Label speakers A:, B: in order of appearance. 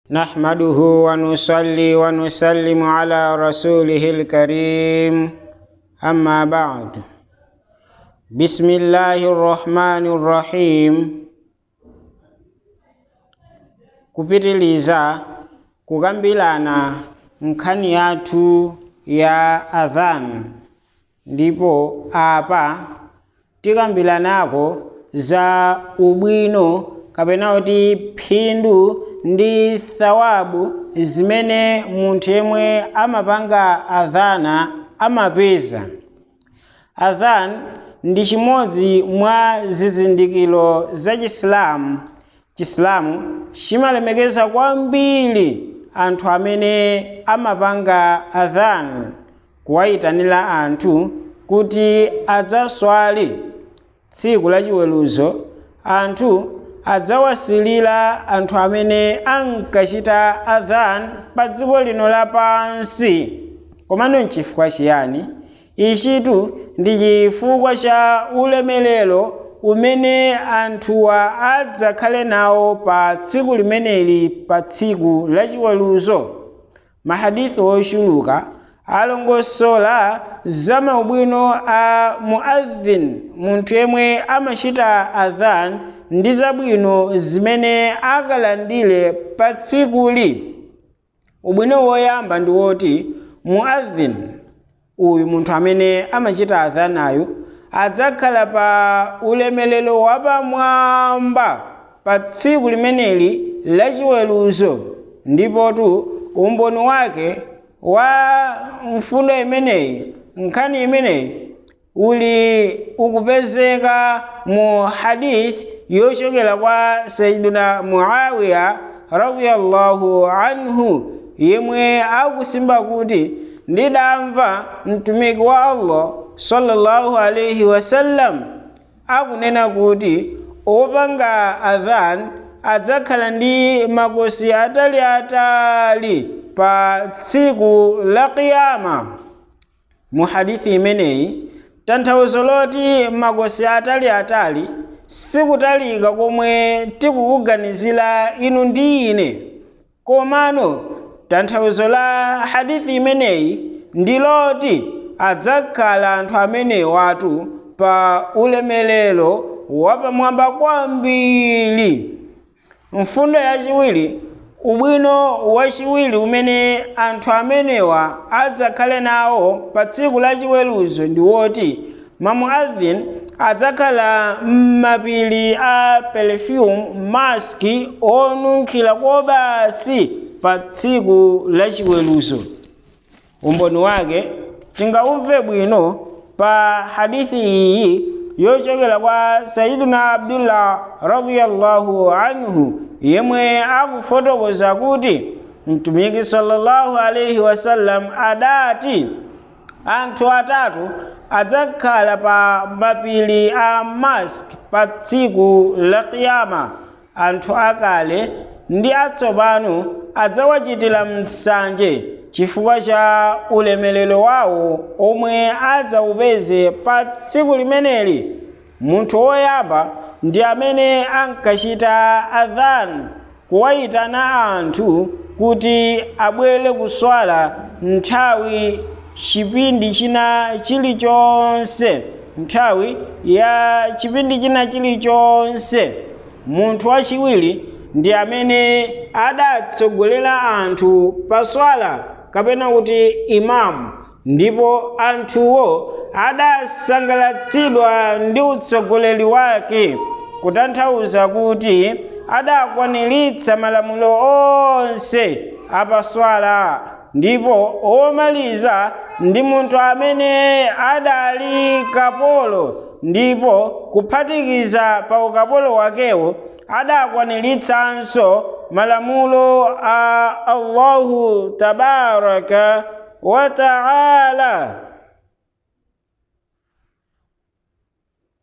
A: نحمده ونصلي ونسلم على رسوله الكريم أما بعد بسم الله الرحمن الرحيم kupitiliza kukambirana nkhani yathu ya adhan ndipo apa tikambiranako za ubwino kapena kuti phindu ndi thawabu zimene munthu yemwe amapanga adhana amapeza adhan ndi chimodzi mwa zizindikiro za chisilamu chisilamu chimalemekeza kwambiri anthu amene amapanga adhan kuwayitanira anthu kuti adzaswale tsiku la chiweruzo anthu adzawasilira anthu amene ankachita adhan pa dziko lino lapansi komano nchifukwa chiyani ichitu ndi chifukwa cha ulemerero umene anthuwa adzakhale nawo pa tsiku limeneli pa tsiku la chiweruzo mahadithi ochuluka alongosola za maubwino a muadhin munthu yemwe amachita adhan ndi zabwino zimene akalandire pa tsikuli ubwino woyamba ndi woti muadhin uyu munthu amene amachita adhanayo adzakhala pa ulemelero wapamwamba pa tsiku limeneli la chiweruzo ndipotu umboni wake wa mfundo imeneyi nkhani imeneyi uli ukupezeka mu hadith yochokera kwa sayidina muawiya radiyallahu anhu yemwe akusimba kuti ndidamva mtumiki wa allah sallallahu alaihi wasallam akunena kuti opanga adhan adzakhala ndi makosi ataliatali pa tsiku la qiyama mu hadithi imeneyi tanthauzo loti makosi ataliatali sikutalika komwe tikukuganizira inu ndi ine komano tanthauzo la hadithi imeneyi ndi loti adzakhala anthu amenewatu pa ulemelero wapamwamba kwambiri mfundo yachiwiri ubwino wachiwiri umene anthu amenewa adzakhale nawo pa tsiku la chiweruzo ndi woti mamuadhin adzakhala m'mapiri a perfume maski onunkhira kobasi pa tsiku la chiweruzo umboni wake tingaumve bwino pa hadithi iyi yochokera kwa sayiduna abdullah radiyallahu anhu yemwe akufotokoza kuti mtumiki sallallahu alaihi wasallam adati anthu atatu adzakhala pa mapiri a mask pa tsiku la qiyama anthu akale ndi atsopano adzawachitira msanje chifukwa cha ulemelero wawo omwe adzawupeze pa tsiku limeneli munthu woyamba ndi amene ankachita adhan kuwayitana anthu kuti abwere kuswala nthawi chipindi china chilichonse nthawi ya chipindi china chilichonse munthu wachiwiri ndi amene adatsogolera anthu pa swala kapena kuti imamu ndipo anthuwo adasangalatsidwa ndi utsogoleri wake kutanthauza kuti adakwaniritsa malamulo onse apaswala ndipo omaliza ndi munthu amene adali kapolo ndipo kuphatikiza pa ukapolo wakewo adakwaniritsanso malamulo a allahu tabaraka wa taala